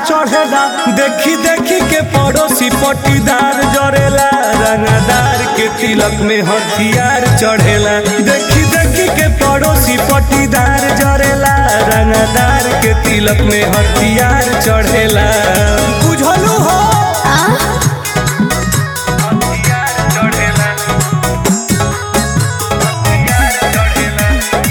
चढ़ेला देखी देखी के पड़ोसी पटीदार जरेला रंगदार के तिलक में हथियार चढ़ेला देखी देखी के पड़ोसी पटीदार जरेला रंगदार के तिलक में हथियार चढ़ेला बुझलू हो हथियार चढ़ेला हथियार चढ़ेला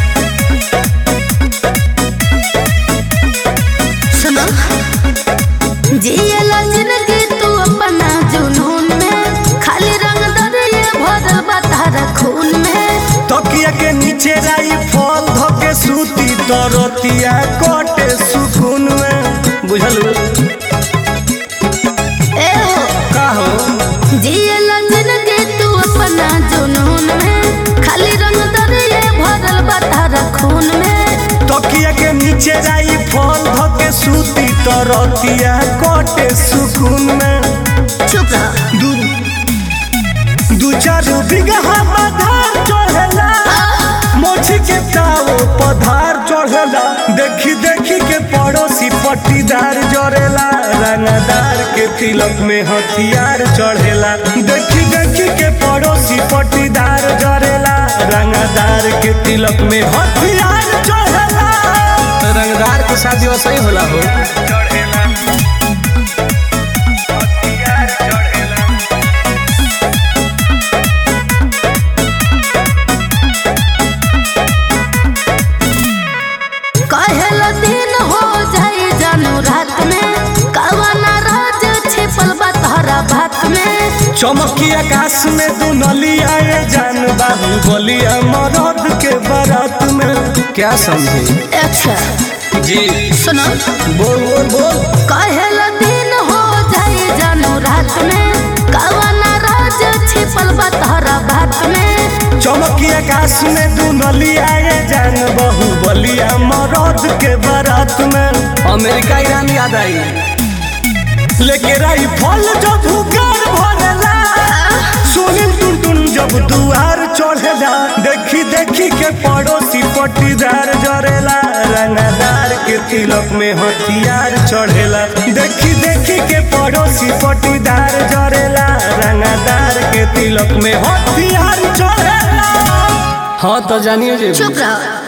सुनो जियला जिंदगी तू अपना जुनून में खाली रंग दरिए भरल बा तारा खून में तकिया के नीचे राई फल धके सूती तरतिया कटे सुकून में बुझलू ए हो का हो जियला जिंदगी तू अपना जुनून में खाली रंग दरिए भरल बा तारा खून में तकिया के नीचे राई फल धके सूती तरतिया कटे सुकून में चुप रह दू दू चार बिगहा पधार चढ़ेला मोची के ताओ पधार चढ़ेला देखी देखी के पड़ोसी पट्टीदार जरेला रंगदार के तिलक में हथियार चढ़ेला देखी देखी के पड़ोसी पट्टीदार जरेला रंगदार के तिलक में हथियार चढ़ेला रंगदार के शादी वैसे ही होला हो चढ़ेला हथियार चढ़ेला कहेला दिन हो जाए जानू रात में कवना राज छिपल बा तोहरा भात में चमकी आकाश में दुनलिया ये जान बाबू बोलिया मरद के बारात में क्या समझे अच्छा जी सुनो बोल बोल बोल कहेला दिन हो जाए जानू रात में कवना राज छिपल बा तोहरा भात में चमकी आकाश में दुनलिया ये जान बहु बोलिया मरद के बारात में अमेरिका ईरान याद आई लेके राई फल जब हुकार भरेला सुनील टुन टुन जब दुआर चढ़ेला देखी देखी के पड़ोसी पट्टीदार जरेला रंगदार के तिलक में हथियार चढ़ेला देखी देखी के पड़ोसी पट्टीदार जरेला रंगदार के तिलक में हथियार चढ़ेला हाँ तो जानिए जे चुप रहो